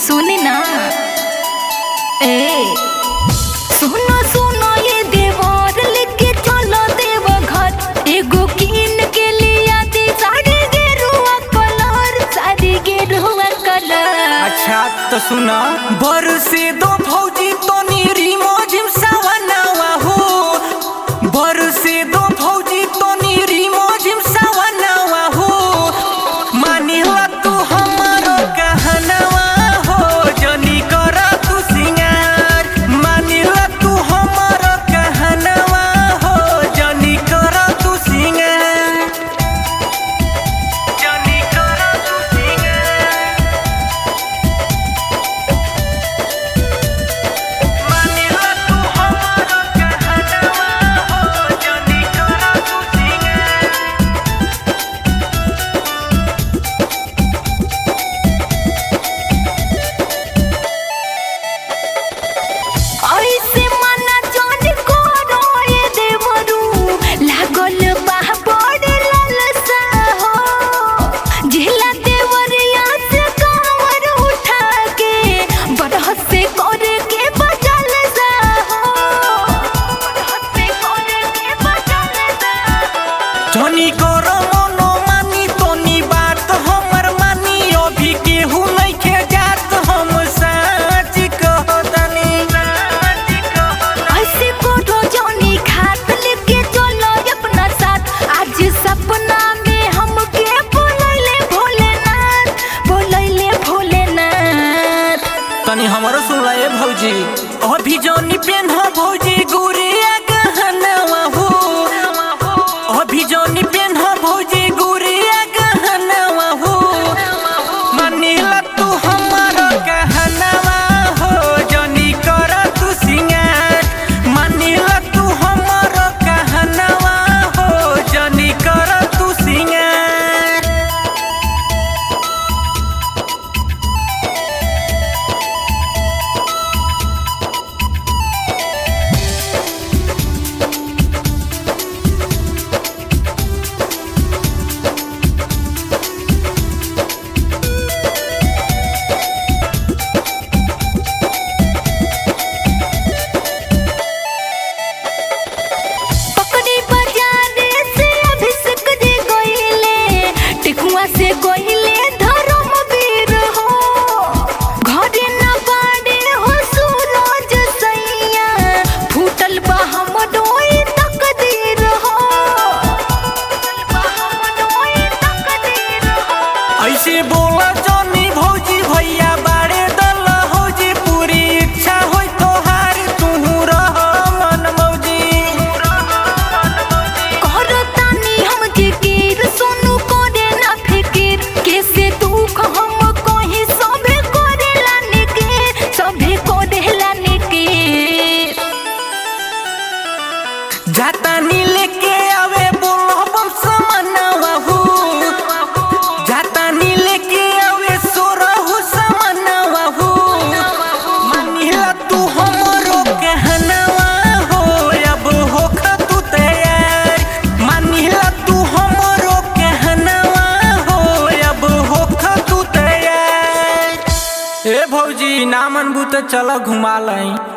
सुनी ना ए सुनो सुनो ये देवर लेके चलो देव घर एगो कीन के लिया दे साड़ी गेरुआ कलर साड़ी गेरुआ कलर अच्छा तो सुना बरसे दो फौजी तो नीरी मोजिम सवनावा हो बरसे दो फौजी तो नीरी मोजिम सवनावा हो मानिला तू हमारो कहनवा हो जनी कर तू सिंगार मानिला तू हमारो कहनवा हो जनी कर तू सिंगार जनी कर तू सिंगार मानिला तू हमारो कहनवा हो जनी कर तू सिंगार ऐसे मना जान करो ये देवरू लागल बा बड़े लालसा हो झिला देवरिया से कांवर उठा के बरहत से करे के बचल सा हो बरहत से करे के बचल सा धनी कर मनो मानी तोनी बात हमर मानी अभी केहू नइखे जात हम सच कहतनी ऐसे कोठो जानी खात लेके चलो अपना साथ आज सपना में हमके बोलैले भोलेनाथ बोलैले भोलेनाथ तनी हमरो सुन ए भौजी अभी जनी पेन भौजी गुरिया गहनवा हो अभी जनी पेन भौजी गुरिया गहनवा हो मानिला तू हमारो कहनवा हो जनी कर तू सिंगार मानिला तू हमारो कहनवा हो जनी कर तू सिंगार पकड़ी बाजारे से अभिषेक जी गइले टिकुआ से गइले धर्मवीर हो घरे न बाड़े हो सूरज सैया फूटल बा हमरोई तकदीर हो फूटल बा हमरोई तकदीर हो ऐसे बोला जनी भौजी भैया बारे दल हौजी पूरी इच्छा होई तोहार तुहू रह मन मौजी करतानी हम जिकिर सोनू करे ना फिकिर कैसे दुख हम कहीं सभे करेला निके सभे करेला निके जाता नी लेके आवे बोलो बम समनवा हो जाता नी लेके आवे सोरहु समनवा हो मानिला तू हमरो कहनवा हो अब होख तू तैयार मानिला तू हमरो कहनवा हो अब होख तू तैयार ए भौजी ना मनबू तो चलो घुमा लई